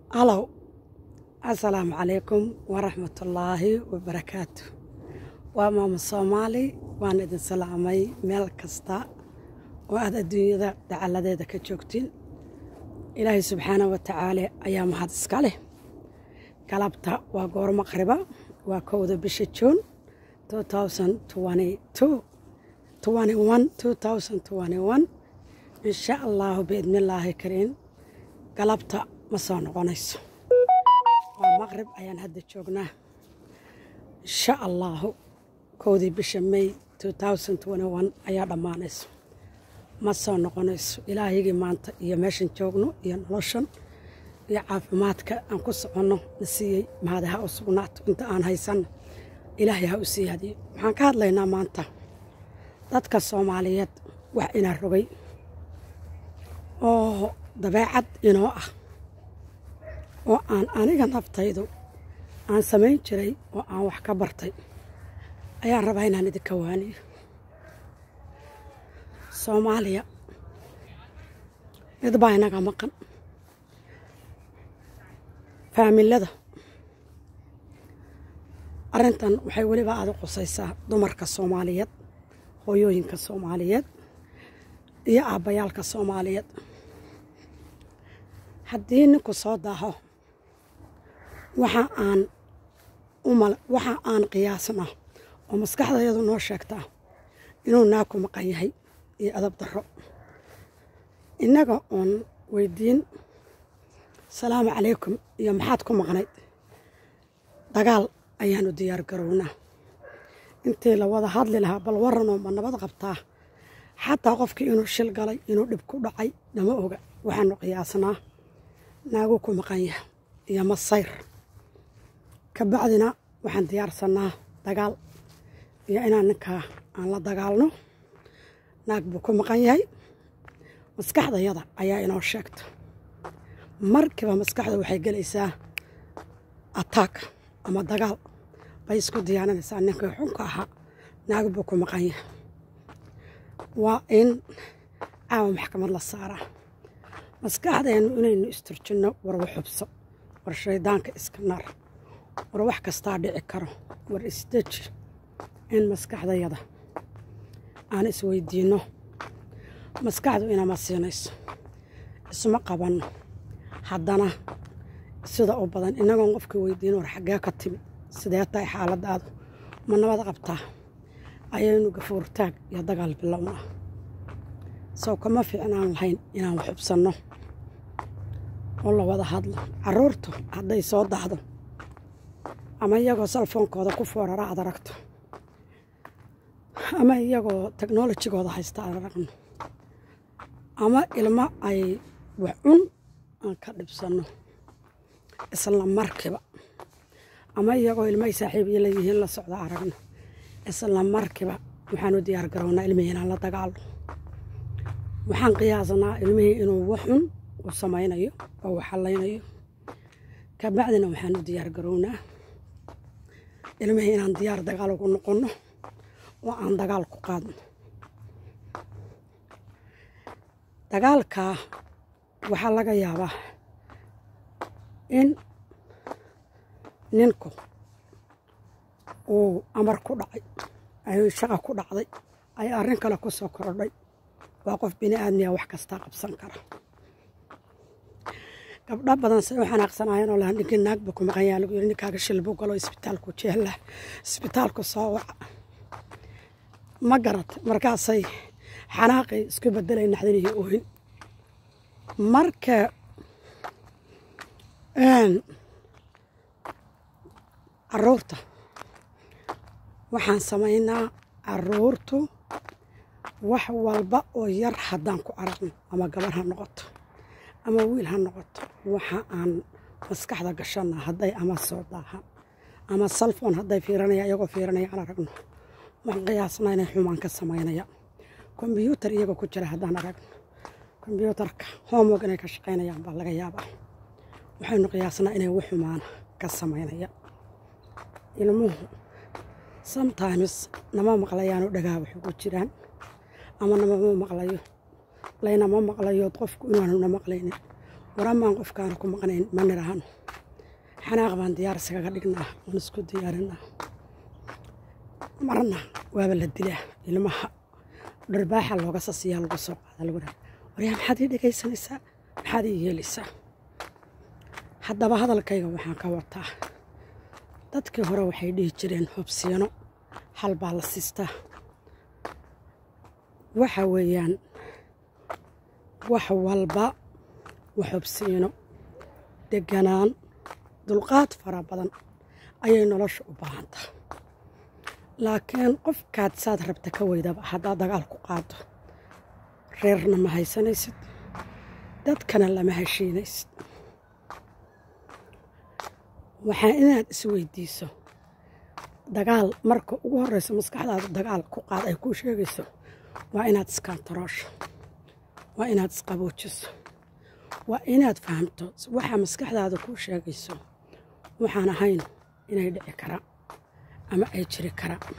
halow assalaamu calaykum waraxmatullaahi wabarakaatu waa maama soomaali waan idin salaamay meel kasta oo aad adduunyada dacaladeeda ka joogtiin ilaahay subxaana wa tacaala ayaa mahad iska leh galabta waa goor maqriba waa kowda bisha juun insha allaahu biidnillaahi kariin galabta ma soo noqonayso waa maqrib ayaan hadda joognaa insha allaahu kowdii bisha may ayaa dhammaanayso ma soo noqonayso ilaahigii maanta iyo meeshan joogno iyo noloshan iyo caafimaadka aan ku soconno na siiyey mahadi ha u sugnaato inta aan haysanno ilaahay ha u siyaadiyo waxaan ka hadlaynaa maanta dadka soomaaliyeed wax inaa rogay oo dabeecad inoo ah oo aan aniga naftaydu aan samayn jiray oo aan wax ka bartay ayaan rabaa inaan idinka waaniyo soomaaliya mid baa inaga maqan faamilada arrintan waxay weliba aada u qusaysaa dumarka soomaaliyeed hooyooyinka soomaaliyeed iyo aabbayaalka soomaaliyeed haddii ninku soo daaho waxa aan umal waxa aan qiyaasnaa oo maskaxdayadu noo sheegtaa inuu naaku maqan yahay iyo adab darro innaga oon weydiin salaamu calaykum iyo maxaad ku maqnayd dagaal ayaanu diyaar garownaa intii la wada hadli lahaa bal waranoo ma nabad qabtaa xataa qofkii inuu shil galay inuu dhib ku dhacay nama oga waxaanu qiyaasnaa naagu ku maqan yaha iyo masayr ka bacdina waxaan diyaarsannaa dagaal iyo inaan ninkaa aan la dagaalno naag buu ku maqan yahay maskaxdayada ayaa inoo sheegta markiiba maskaxda waxay gelaysaa ataak ama dagaal bay isku diyaarinaysaa ninkii xunka ahaa naag buu ku maqan yahay waa in caawa maxkamad la saaraa maskaxdeennu inaynu isturjinno warwa xubso war shaydaanka iska nar war wax kastaa dhici karo war isdeji in maskaxdayada aan isweydiinno maskaxdu inama siinayso isma qabanno haddana sida u badan innagoon qofkii weydiino war xaggee ka timi sidee tahay xaaladaadu ma nabad qabtaa ayaynu gafuurtaag iyo dagaal bilownaa sow kama fiicnaan lahayn inaan wax xubsanno oo la wada hadlo carruurtu hadday soo dahdo ama iyagoo salfoonkooda ku foorara aad aragto ama iyagoo teknolojigooda haysta aan aragno ama ilmo ay wax cun aan ka dhibsanno isla markiiba ama iyagoo ilmahay saaxiibiyo leeyihiin la socda aragno isla markiiba waxaanu diyaar garownaa ilmihii inaan la dagaalno waxaan qiyaasanaa ilmihii inuu wax xun u samaynayo oo u xallaynayo ka bacdina waxaanu diyaar garownaa ilmihii inaan diyaar dagaal ugu noqonno oo aan dagaal ku qaadno dagaalkaa waxaa laga yaabaa in ninku uu amar ku dhacay ay shaqa ku dhacday ay arrin kale ku soo korodhay waa qof bini aadmiya wax kastaa qabsan kara gabdho badan say u xanaaqsanaayeen oo laha ninkii naagba ku maqan yaha lagu yiri ninkaaga shil buu galo isbitaalku jeella isbitaalku soo waca ma garat markaasay xanaaqay isku bedelay naxdinihii oohin marka caruurta waxaan samaynaa caruurtu wax walba oo yar haddaan ku aragno ama gabar ha noqoto ama wiil ha noqoto waxa aan maskaxda gashanna hadday ama soo daahan ama salfon hadday fiiranaya iyagoo fiiranaya aan aragno waxaan qiyaasnaa inay xumaan ka samaynaya kombyuutar iyagoo ku jira haddaan aragno kombyuutarka homework inay ka shaqaynayaan baa laga yaabaa waxaynu qiyaasnaa inay wax xumaana ka samaynaya ilmuhu sometimes nama maqlayaanoo dhagaa wax ugu jiraan ama namama maqlayo laynama maqlayood qofku inaanuna maqlaynin waramaan qofkaana ku maqnayn ma nidhaahno xanaaq baan diyaar iskaga dhignaa oon isku diyaarinaa marna waaba la dilaa ilmaha dharbaaxa looga sasiyaa lagu soo qaada lagu dhaha waryaa maxaad ii dhegaysanaysaa maxaad ii yeelaysaa haddaba hadalkayga waxaan ka wataa dadkii hore waxay dhihi jireen hobsiino hal baa la siistaa waxa weeyaan wax walba wax hobsiino deganaan dulqaad fara badan ayay nolosha u baahan tahay laakiin qofkaad saad rabta ka weydaba haddaad dagaal ku qaado reerna ma haysanaysid dadkana lama heshiinaysid waxaa inaad isweydiiso dagaal marka ugu horreysa maskaxdaada dagaal ku qaad ay kuu sheegayso waa inaad iskantaroosho waa inaad isqaboojiso waa inaad fahamto waxaa maskaxdaada kuu sheegayso waxaan ahayn inay dhici karaan ama ay jiri karaan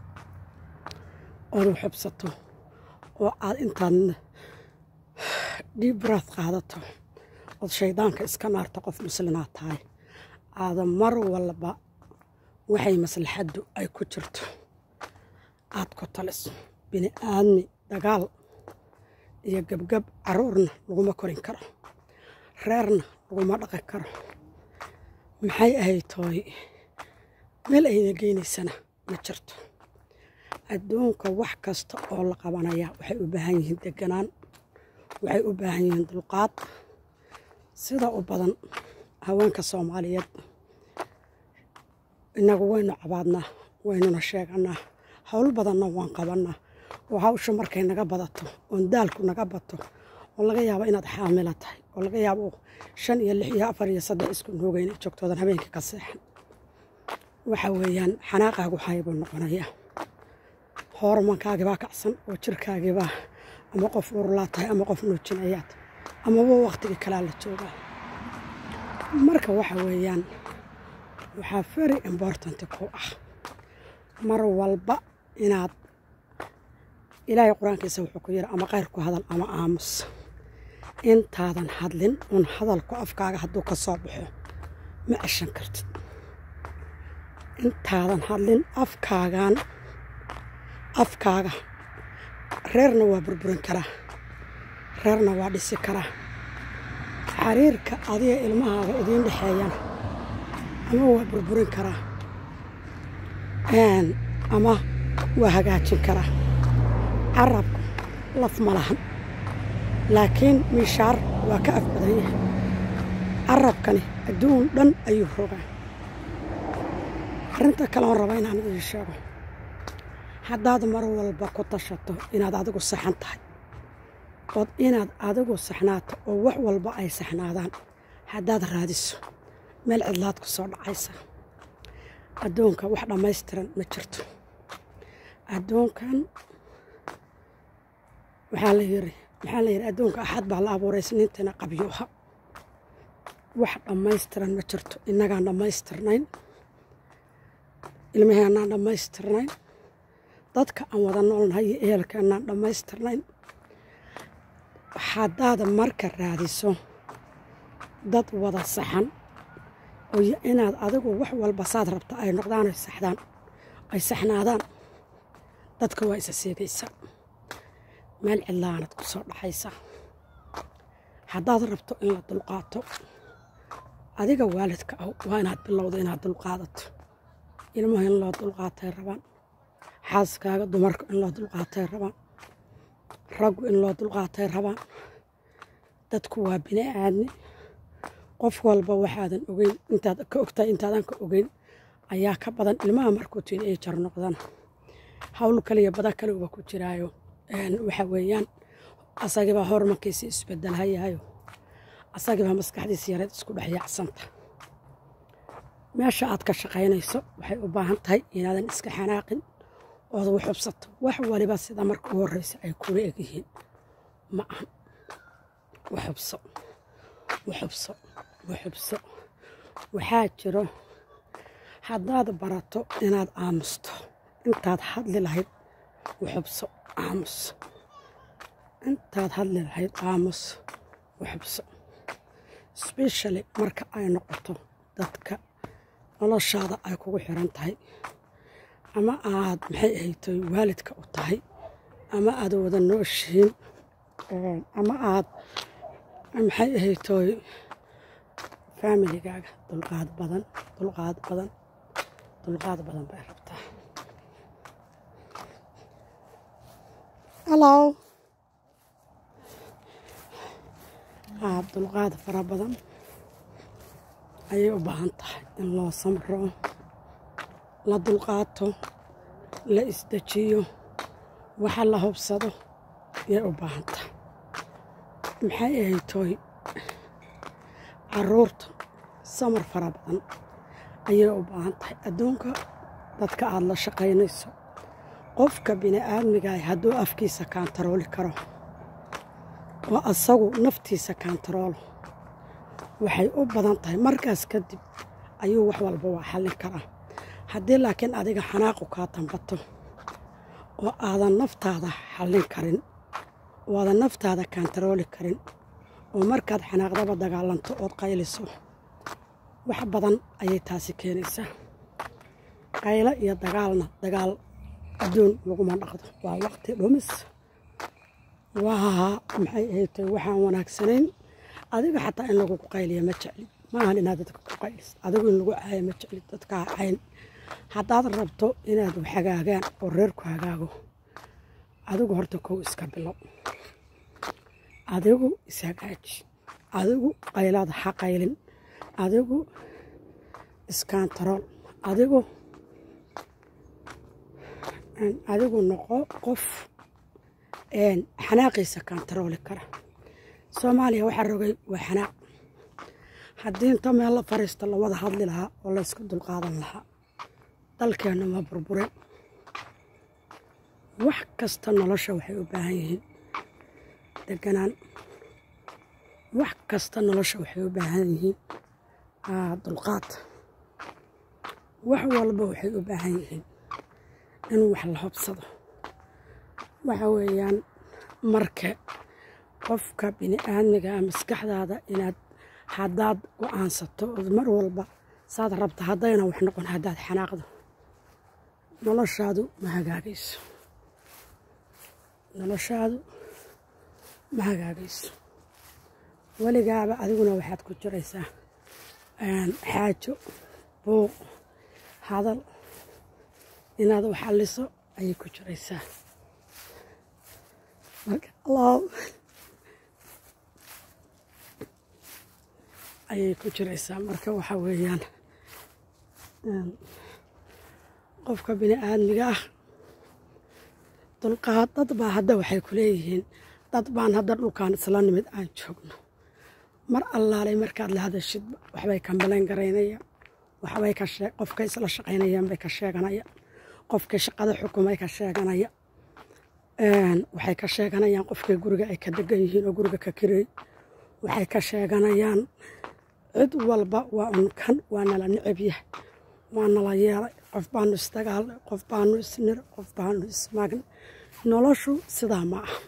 ood waxubsato oo aad intaad dhiibraad qaadato ood shayddaanka iska naarto qof muslinaad tahay aada mar walba waxay maslaxaddu ay ku jirto aad ku taliso bini aadmi dagaal iyo gebgab caruurna laguma korin karo reerna laguma dhaqan karo maxay ahayd tooy meel ayna geynaysana ma jirto adduunka wax kasta oo la qabanayaa waxay u baahan yihiin deganaan waxay u baahan yihiin dulqaad sida u badan haweenka soomaaliyeed innagu waynu cabaadnaa waynuna sheeganaa howl badanna waan qabannaa oo hawsha markay naga badato oon daalku naga bato oo laga yaabo inaad xaamila tahay oo laga yaabo shan iyo lix iyo afar iyo saddex isku nooga inay joogtoodan habeenkii ka seexan waxa weeyaan xanaaqaagu haybuu noqonayaa hoormankaagibaa kacsan oo jirkaagibaa ama qof urulaa tahay ama qof nuujinayaad amaba waqtigii kalaa la joogaa marka waxa weeyaan waxaa very important ku ah mar walba inaad ilaahay qur-aankiisa wuxuu ku yidhi ama qayr ku hadal ama aamus intaadan hadlin un hadalku afkaaga hadduu ka soo baxo ma ceshan kartid intaadan hadlin afkaagan afkaaga reerna waa burburin karaa reerna waa dhisi karaa xariirka adiga ilmahaaga idiin dhexeeyana ama waa burburin karaa ama waa hagaajin karaa carabku laf ma lahan laakiin miishaar waa ka af badan yahay carabkani adduun dhan ayuu rogaa arrinta kale oon raba inaan idin sheego haddaad mar walba ku tashato inaad adigu saxan tahay ood inaad adigu saxnaato oo wax walba ay saxnaadaan haddaad raadiso meel cidlaad ku soo dhacaysa adduunka wax dhammaystiran ma jirto adduunkan waxaa la yiri maxaa la yidhi adduunka axad baa la abuuray isniintiina qabyuuha wax dhammaystiran ma jirto innagaan dhammaystirnayn ilmaheenaan dhammaystirnayn dadka aan wada noolnahay iyo ehelkeenaan dhammaystirnayn haddaad marka raadiso dad wada saxan oo inaad adigu wax walba saad rabta ay noqdaan ay saxdaan ay saxnaadaan dadka waa isa seegaysaa meel cidlaanad ku soo dhaxaysa haddaad rabto in la dulqaato adiga waalidka ah waa inaad bilowdo inaad dulqaadato ilmuhu in loo dulqaatay rabaan xaaskaaga dumarka in loo dulqaatay rabaan raggu in loo dulqaatay rabaan dadku waa bini aadmi qof walba waxaadan ogeyn intaad ka ogtahay intaadan ka ogeyn ayaa ka badan ilmaha markuu tiin ay jar noqdaan hawl kaliya bada kale uba ku jiraayo waxa weeyaan asagibaa hormarkiisi isbedelhayayo asagibaa maskaxdiisa yareed isku dhex yaacsanta meesha aad ka shaqaynayso waxay u baahan tahay inaadan iska xanaaqin ood waxubsato wax waliba sida marka u horreysa ay kula egyihiin ma ahan waxubso waxubso waxubso waxaa jiro haddaad barato inaad aamusto intaad hadli lahayd waxubso aamus intaad hadli lahayd aamus waxubso specially marka ay noqoto dadka noloshaada ay kugu xiran tahay ama aad maxay ahaytoy waalidka u tahay ama aad wada nooshihiin ama aad maxay ahaytoy faamiligaaga dulqaad badan dulqaad badan dulqaad badan bay rabtaa hallow aad dulqaad fara badan ayay u baahan tahay in loo samro la dulqaato la isdejiyo waxa la hubsado yay u baahan tahay maxay ahaytoy caruurta samar fara badan ayay u baahan tahay adduunka dadka aada la shaqaynayso qofka bini aadmigaah hadduu afkiisa kaantarooli karo oo asagu naftiisa kaantaroolo waxay u badan tahay markaas kadib ayuu wax walba waa xallin karaa haddii laakiin adiga xanaaqu kaa tambato oo aadan naftaada xallin karin oo aadan naftaada kaantarooli karin oo markaad xanaaqdaba dagaalanto ood qayliso wax badan ayay taasi keenaysaa qaylo iyo dagaalna dagaal adduun laguma dhaqdo waa waqti dhumis waa maxay ahaytay waxaan wanaagsanayn adiga xataa in lagugu qayliya ma jeclid maahan inaad dadka ku qaylis adigu in lagu caayo ma jeclid dadkaa cayn haddaad rabto inaad wax hagaagaan oo reerku hagaago adigu horta kow iska bilow adigu ishagaaji adigu qaylaada ha qaylin adigu iskantarool adigu adigu noqo qof xanaaqiisa kantarooli kara soomaaliya waxaa rogay waa xanaaq haddii inta meel la fariisto la wada hadli lahaa oo la ysku dulqaadan lahaa dalkeenna ma burbureen wax kasta nolosha waxay u baahan yihiin deganaan wax kasta nolosha waxay u baahan yihiin dulqaad wax walba waxay u baahan yihiin in wax la hobsado waxa weeyaan marka qofka bini aadmigaa maskaxdaada inaad haddaad go-aansato ood mar walba saad rabta haddayna wax noqon haddaad xanaaqdo noloshaadu ma hagaagayso noloshaadu ma hagaagayso weligaaba adiguna waxaad ku jiraysaa xaajo buuq hadal inaad wax alliso ayay ku jiraysaa marka allah ayay ku jiraysaa marka waxaa weeyaan qofka bini aadmiga ah dulqaad dad baa hadda waxay ku leeyihiin dad baan hadda dhulkaan isla nimid aan joogno mar allaalay markaad la hadashid waxbay kambalayn garaynayaan waxbay ka shee qofkay isla shaqaynayaan bay ka sheeganayaan qofkay shaqada xukumay ka sheeganaya waxay ka sheeganayaan qofkay guriga ay ka degan yihiin oo guriga ka kireey waxay ka sheeganayaan cid walba waa unkan waa nala necab yahay waa nala yeelay qof baanu isdagaalnay qof baanu isnir qof baanu ismaagnay noloshu sidaa ma ah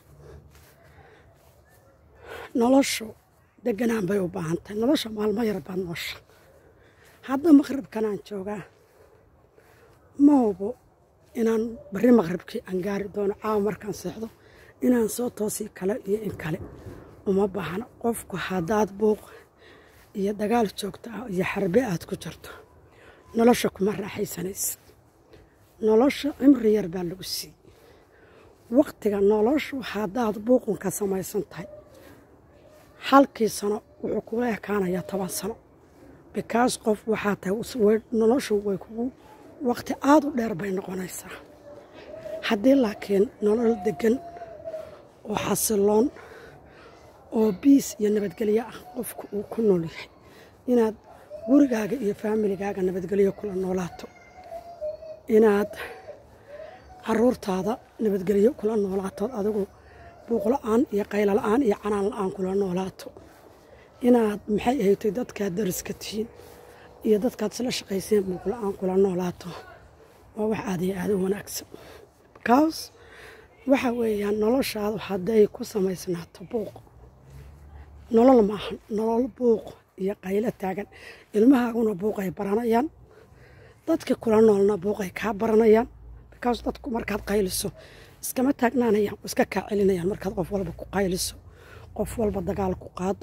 noloshu deganaan bay u baahan tahay nolosha maalmo yar baad noosha hadda maqribkanaan joogaa ma hubo inaan barri maqribkii aan gaari doono caawa markaan seexdo inaan soo toosi kale iyo in kale uma baahna qofku haddaad buuq iyo dagaal joogto ah iyo xarbe aad ku jirto nolosha kuma raaxaysanaysid nolosha cimri yar baa lagu siiyey waqtiga noloshu haddaad buuqun ka samaysan tahay halkii sano wuxuu kula ekaanayaa toban sano bikaas qof waxaa tahay noloshu way kugu waqti aada u dheer bay noqonaysaa haddii laakiin nolol degan oo xasiloon oo biis iyo nabadgelyo ah qofku uu ku nool yahay inaad gurigaaga iyo faamiligaaga nabadgelyo kula noolaato inaad caruurtaada nabadgelyo kula noolaatood adigu buuqla-aan iyo qaylo la-aan iyo canaan la-aan kula noolaato inaad maxay ahaytay dadkaad dariska tihiin iyo dadkaad isla shaqayseen buuqla-aan kula noolaato waa wax aad iyo aada u wanaagsan bikaas waxa weeyaan noloshaadu hadday ku samaysnaato buuq nolol maahan nolol buuq iyo qaylo taagan ilmahaaguna buuqay baranayaan dadka kula noolna buuqay kaa baranayaan bikaas dadku markaad qayliso iskama taagnaanayaan iska kaa celinayaan markaad qof walba ku qayliso qof walba dagaal ku qaado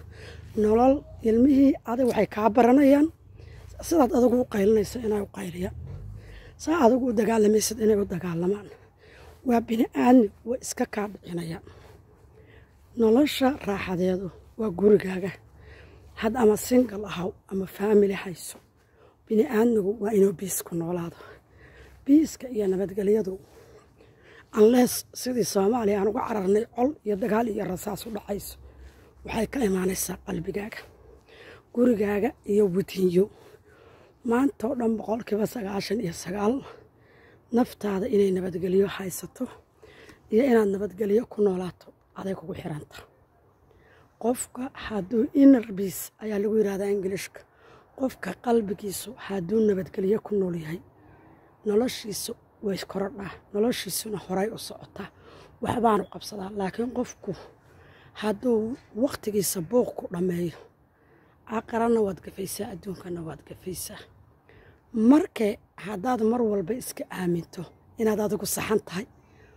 nolol ilmihii adig waxay kaa baranayaan sidaad adigu u qaylinayso inay u qayliyaan saa adigu u dagaalamaysid inay u dagaalamaan waa bini aadmi way iska kaa dhicinayaan nolosha raaxadeedu waa gurigaaga had ama singal ahaw ama faamili hayso bini aadmigu waa inuu biis ku noolaado biiska iyo nabadgelyadu anlees sidii soomaaliya aan uga cararnay col iyo dagaal iyo rasaas u dhacayso waxay ka imaanaysaa qalbigaaga gurigaaga iyo wadiinyo maanta oo dhan boqolkiiba sagaashan iyo sagaal naftaada inay nabadgelyo haysato iyo inaad nabadgelyo ku noolaato aday kugu xiranta qofka hadduu inner biis ayaa lagu yidhahdaa ingilishka qofka qalbigiisu hadduu nabadgelyo ku nool yahay noloshiisu way korodhaa noloshiisuna horay u socotaa waxbaanu qabsadaa laakiin qofku hadduu wakhtigiisa buuq ku dhammeeyo aqarana waad gafaysaa adduunkana waad gafaysaa markee haddaad mar walba iska aaminto inaad adigu saxan tahay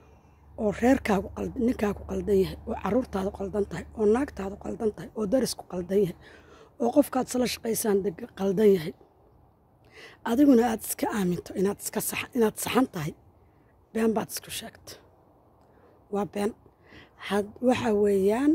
oo reerkaagu ninkaagu qaldan yahay oo caruurtaadu qaldan tahay oo naagtaadu qaldan tahay oo darisku qaldan yahay oo qofkaad isla shaqaysaan qaldan yahay adiguna aad iska aaminto inaad iska inaad saxan tahay been baad isku sheegta waa been waxa weeyaan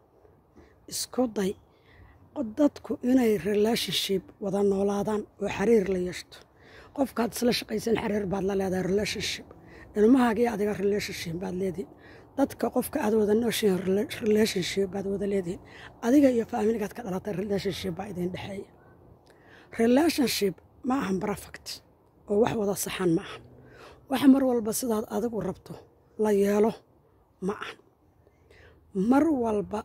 isku day dadku inay relationship wada noolaadaan oo xiriir la yeeshto qofkaad isla shaqaysan xiriir baad la leedahay relationship ilmahaagii adiga relationship baad leedihin dadka qofka aad wada nooshihin relationship baad wada leedihin adiga iyo faamiligaad ka dhalatay relationship baa idin dhexeeya relationship ma ahan perfect oo wax wada saxan ma ahan wax mar walba sidaad adigu rabto la yeelo ma ahan mar walba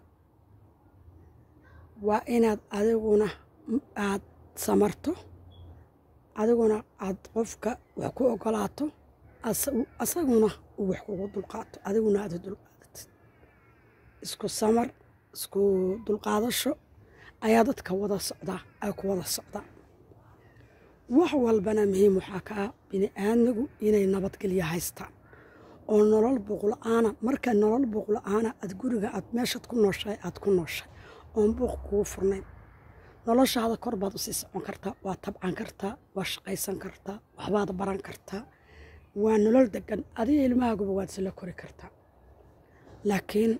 waa inaad adiguna aad samarto adiguna aad qofka wax ku ogolaato asaguna uu wax kugu dulqaato adiguna aad dulqaadatid isku samar isku dulqaadasho ayaa dadka wada socdaa ay ku wada socdaan wax walbana muhiim waxaa ka ah bini aadmigu inay nabadgelyo haystaan oo nolol buuqla-aana marka nolol buuqla-aana aad guriga aad meeshaad ku nooshahay aad ku nooshay oon buuq kugu furnayn noloshaada kor baad usii socon kartaa waa tabcan kartaa waa shaqaysan kartaa waxbaad baran kartaa waa nolol degan adiga ilmahaaguba waad isla kori kartaa laakiin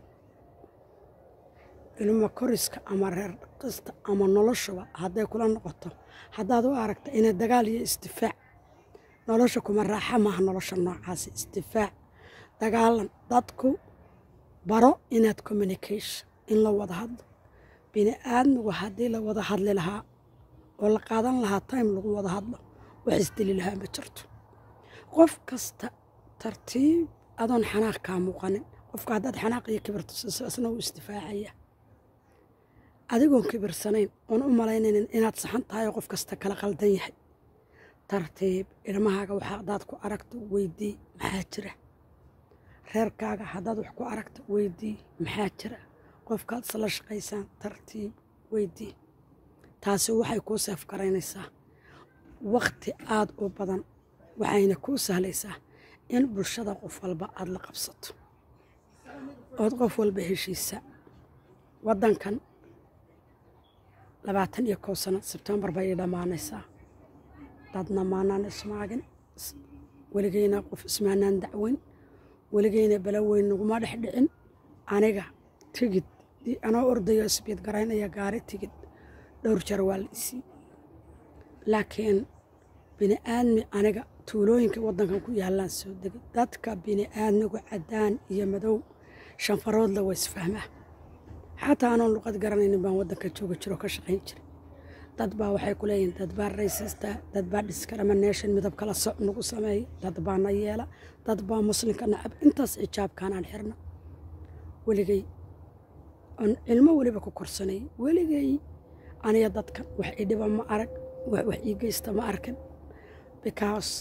ilmo koriska ama reer dhaqista ama noloshuba hadday kula noqoto haddaad u aragta inay dagaal iyo isdifaac nolosha kuma raaxa maaha nolosha noocaasi isdifaac dagaalan dadku baro inaad communication in la wada hadlo bini aadmigu haddii la wada hadli lahaa oo la qaadan lahaa time lagu wada hadlo wax isdili lahaa ma jirto qof kasta tartiib adoon xanaaq kaa muuqanin qofka haddaad xanaaq iyo kibirto siso isna wuu isdifaacaya adigoon kibirsanayn oon u malaynaynin inaad saxan tahay oo qof kasta kala qaldan yahay tartiib ilmahaaga waxa haddaad ku aragto weydii maxaa jira reerkaaga haddaad wax ku aragto weydii maxaa jira qofkaad isla shaqaysaan tartiib weydii taasi waxay kuu seef garaynaysaa wakhti aada u badan waxayna kuu sahlaysaa in bulshada qof walba aada la qabsato ood qof walba heshiisa waddankan labaatan iyo kow sano sebtembar bay ii dhammaanaysaa dadna maanaan ismaagin weligeyna qof ismaanaan dacweyn weligeyna balaweyn naguma dhex dhicin aniga tigid anoo ordayo isbiid garaynaya gaari tigid dhowr jar waa la isii laakiin bini aadmi aniga tuulooyinka waddankan ku yaallaan soo degay dadka bini aadmigu caddaan iyo madow shanfaroodla waa isfahmaa xataa anoon luqad garanaynin baan waddanka jooga jiro ka shaqayn jiray dad baa waxay ku leeyihin dad baa raysista dad baa discrimination midab kala soc nagu sameeya dad baa na yeela dad baa muslimka nacab intaas xijaabkaanaan xirna weligey oon cilmo weliba ku korsanayay weligey aniga dadkan wax ii dhiba ma arag wax ii geysta ma arkin because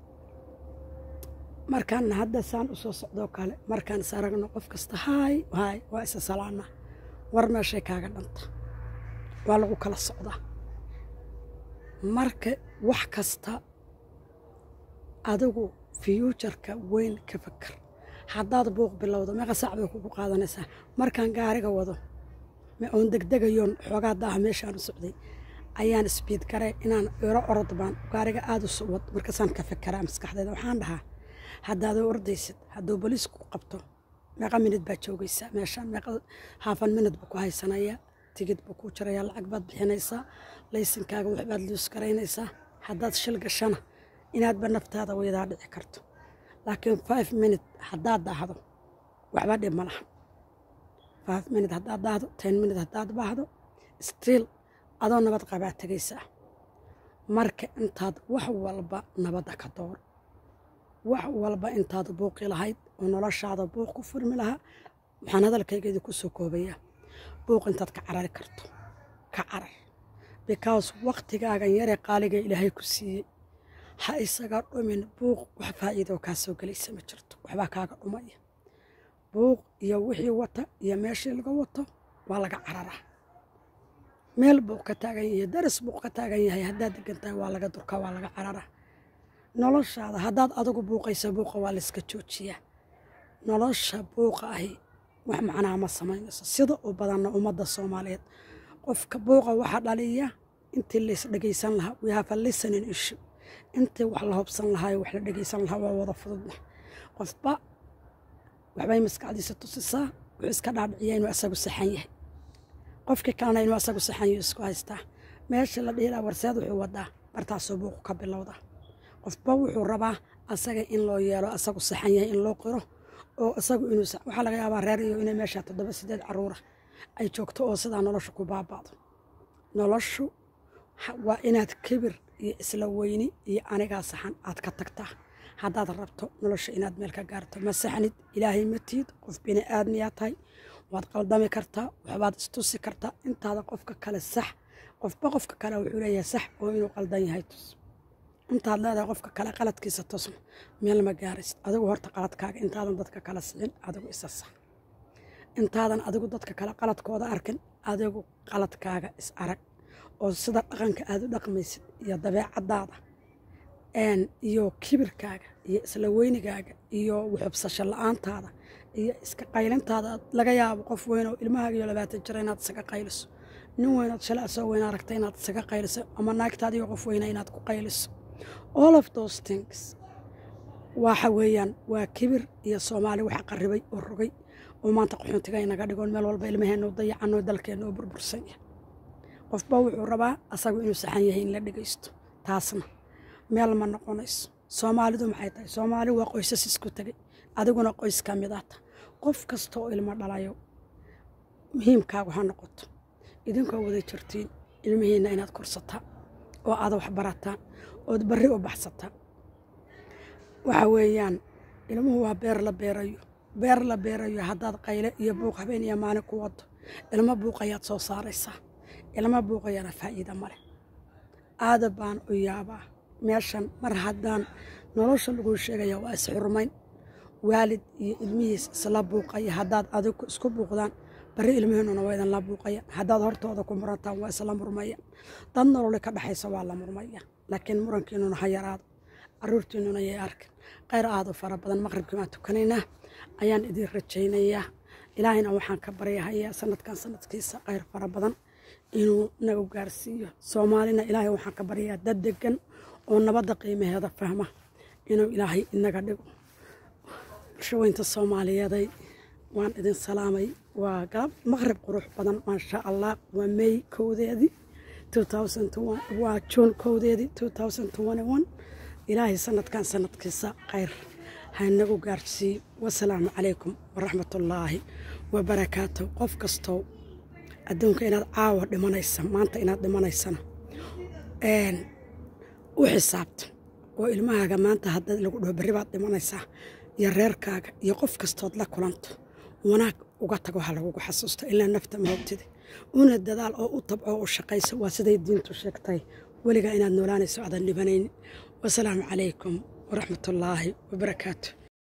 markaan hadda saan u soo socdoo kale markaan is aragno qof kasta haay haay waa isa salaana war meeshay kaaga dhanta waa lagu kala socdaa marka wax kasta adigu fiyuujarka weyn ka fakar haddaad buuq bilowdo meeqa saac bay kugu qaadanaysaa markaan gaariga wado oon degdegayoon xoogaa daaha meeshaan u socday ayaan isbiid garay inaan iro orod baan gaariga aada u socwad markaasaan ka fekeraa maskaxdeeda waxaan dhahaa haddaadoo ordaysid hadduu boliisku qabto meeqa minid baad joogaysaa meeshaan meeqa haafan minid buu ku haysanayaa tigid buu kuu jirayaa lacag baad bixinaysaa laysankaaga waxbaad luus garaynaysaa haddaad shil gashana inaadba naftaada weydaa dhici karto laakiin five minute haddaad daahdo waxba dhib ma laha five minute haddaad daahdo ten minute haddaad baahdo stiil adoo nabad qabaa tegaysaa marka intaad wax walba nabadda ka door wax walba intaad buuqi lahayd oo noloshaada buuq ku furmi lahaa waxaan hadalkaygeedii ku soo koobayaa buuq intaad ka carari karto ka carar because waktigaagan yaree qaaliga ilaahay ku siiyey ha isaga dhumin buuq wax faa'iidoo kaa soo gelaysa ma jirto waxbaa kaaga dhumaya buuq iyo wixii wata iyo meeshii laga wato waa laga cararaa meel buuq ka taagan yahay daris buuq ka taagan yahay haddaad degan tahay waa laga durkaa waa laga cararaa noloshaada haddaad adigu buuqaysa buuqa waa layska joojiyaa nolosha buuqa ahi wax macnaha ma samaynayso sida u badanna ummadda soomaaliyeed qofka buuqa waxaa dhaliya intii lays dhegaysan lahaa we have a listening issue intii wax la hobsan lahaa wax la dhegaysan lahaa waa wada fududna qofba waxbay maskaxdiisa tusisaa wuxuu iska dhaadhiciyaa inuu asagu saxan yahay qofkii kalena inuu asagu saxan yahay isku haystaa meesha la dhiilaa warseed wuxuu wadaa bartaasoo buuqu ka bilowda qofba wuxuu rabaa asaga in loo yeelo asagu saxan yahay in loo qiro oo isagu inuu waxaa laga yaabaa reer iyo inay meesha toddoba sideed caruura ay joogto oo sidaa nolosha ku baaba'do noloshu waa inaad kibir iyo isla weyni iyo anigaa saxan aad ka tagtaa haddaad rabto nolosha inaad meel ka gaarto ma saxnid ilaahay ma tiid qof bini aadmiyaa tahay waad qaldami kartaa waxbaad istusi kartaa intaada qofka kale sax qofba qofka kale wuxuu leeyahay sax oo inuu qaldan yahay tus intaad leedahay qofka kale qaladkiisa tusna meel ma gaaraysid adigu horta qaladkaaga intaadan dadka kala sicin adigu isa sax intaadan adigu dadka kale qaladkooda arkin adigu qaladkaaga is arag oo sida dhaqanka aad u dhaqmaysid iyo dabeecadaada iyo kibirkaaga iyo isla weynigaaga iyo wuxubsasho la-aantaada iyo iska qaylintaada laga yaabo qof weyn oo ilmahaaga iyo labaatan jira inaad isaga qayliso nin weynood shalay asoo weyn aragta inaad isaga qayliso ama naagtaadiyo qof weyna inaad ku qayliso all of those things waxa weeyaan waa kibir iyo soomaali waxa qarribay oo rogay oo maanta qaxoontiga inaga dhigoon meel walba ilmaheenna u dayacanoo dalkeenna oo burbursan yahay qofba wuxuu rabaa asagu inuu saxan yahay in la dhegaysto taasna meel ma noqonayso soomaalidu maxay tahay soomaali waa qoysas isku tegay adiguna qoys ka mid ah ta qof kasta oo ilmo dhalayo muhiimkaagu ha noqoto idinkoo wada jirtiin ilmihiinna inaad korsataan oo aad wax barataan ood barri u baxsataan waxa weeyaan ilmuhu waa beer la beerayo beer la beerayo haddaad qayle iyo buuq habeen iyo maalin ku wado ilmo buuqayaad soo saaraysaa ilmo buuqayana faa'iida male aada baan u yaabaa meeshan mar haddaan nolosha laguu sheegaya waa isxurmayn waalid iyo ilmihiis isla buuqaya haddaad adigu isku buuqdaan barri ilmihiinuna waa idinla buuqaya haddaad hortooda ku murantaan waa isla murmaya dad nololi ka dhexaysa waa la murmaya laakiin murankiinuna ha yaraado caruurtiinuna yay arkin khayr aada u fara badan maqribkii baan tukanaynaa ayaan idin rajaynayaa ilaahayna waxaan ka baryahayaa sanadkan sanadkiisa khayr fara badan inuu nagu gaarsiiyo soomaalina ilaahay waxaan ka baryayaa dad degan oo nabadda qiimaheeda fahma inuu ilaahay inaga dhigo bulshaweynta soomaaliyeeday waan idin salaamay waa galab maqrib qurux badan maasha allah waa may kowdeedii waa juun kowdeedii ilaahay sanadkan sanadkiisa khayr haynagu gaarsiiyo wasalaamu calaykum waraxmatullaahi wabarakaatu qof kastoo adduunka inaad caawa dhimanaysa maanta inaad dhimanaysana u xisaabta oo ilmahaaga maanta hadda lagu dhaho berri baad dhimanaysaa iyo reerkaaga iyo qof kastood la kulanto wanaag uga tago ha lagugu xasuusto ilaa nafta mahobtida una dadaal oo u tabco u shaqayso waa siday diintu sheegtay weligaa inaad noolaanayso aadan dhibanaynin wasalaamu calaykum waraxmatullaahi wabarakaatu